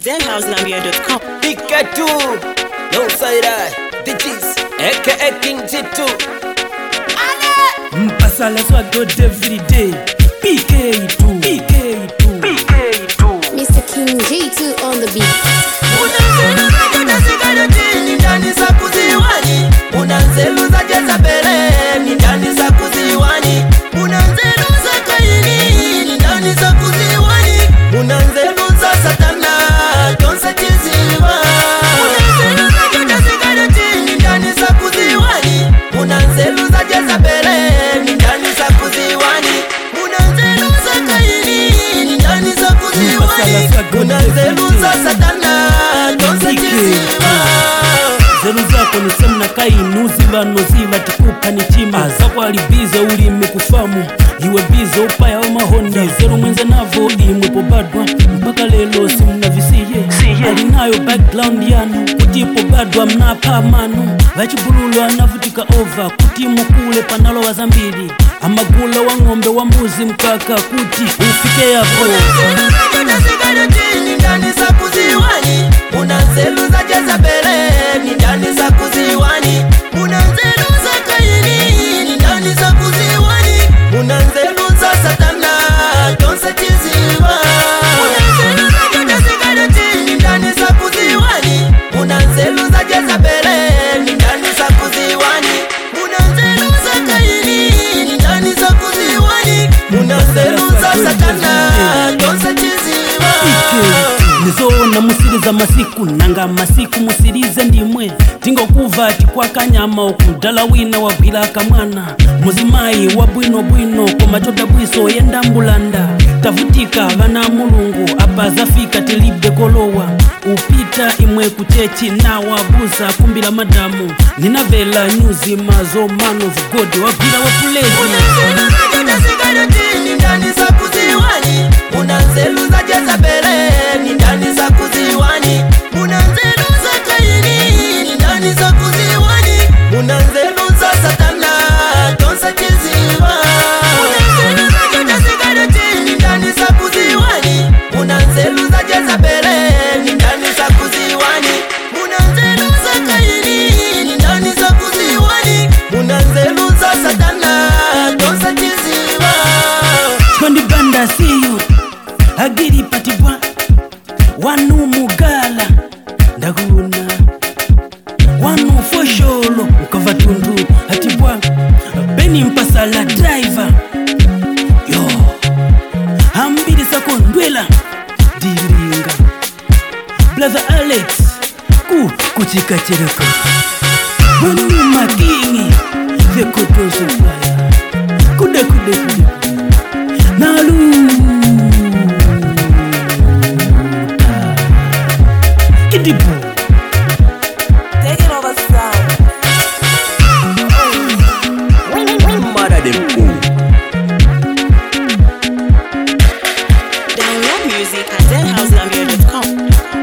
denhousenambia.com. Pikachu, no side eye, digits, aka King Jitu. mpasala swagod everyday pk2 pk2 Mr. King J2 on the beat. ndani za kuziwani una nzelu za jezabeleni ndani za kuziwani una nzelu za kaini ndani za kuziwani una nzelu za satana tonse chiziwa una nzelu za judasigaretini ndani za kuziwani una nzelu za jezabeleni ndani za kuziwani una nzelu za kaini ndani za kuziwani una nzelu za satana tonse chiziwa zelu zako ni semna kainu zivano ziva tikupa ni chima zako alibize ulimi kufamu iwe bize upaya wa mahonda zelu mwenze navo imwepo badwa mpaka lelo simna visiye alinayo background yanu kutipo badwa mnapa manu vachibululu anavutika ova kutimu kule panalowa zambiri amagula wa ng'ombe wa mbuzi mkaka kuti ufike yapo ni ndani za kuziwani una nzelu za jezabeleni ndani za kuziwani una nzelu za kaini ni ndani za kuziwani una nzelu za satana tonse chiziwa una nzelu za judasigaretini ndani za kuziwani una nzelu za jezabeleni ndani za kuziwani una nzelu za kaini ni ndani za kuziwani una nzelu za satana tonse chiziwa nizoona musiriza masiku nanga masiku musirize ndimwe tingokuva tikwakanyama okudala wina wagwira akamwana muzimayi wa bwinobwino koma chodabwiso yendambulanda tavutika vana mulungu apa zafika tilibe kolowa upita imwe kuchechi nawabuza kumbila madamu ninavela nyuzi mazo man of god wagwira wapulezi ni ndani za kuziwani una nzelu za jezabeleni ndani za kuziwani una nzelu za kaini ni ndani za kuziwani una nzelu za satana tonse chiziwa una nzelu za judasigaretini ndani za kuziwani una nzelu za jezabeleni ndani za kuziwani una nzelu za kaini ni ndani za kuziwani una nzelu za satana tonse chiziwa twandibanda siyo agiri patibwa wanu mugala ndakuna wanu fosholo ukava tundu atibwa beni mpasala driver yo hambiri sako ndwela diringa brother alex ku kuchikachereka wanu makingi vekotosofaya kude kude kude naluta kidipo Taking over sound. mara dem cool Download music at denhousenambia.com.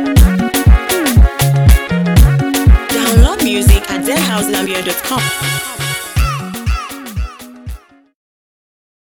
Download music at denhousenambia.com.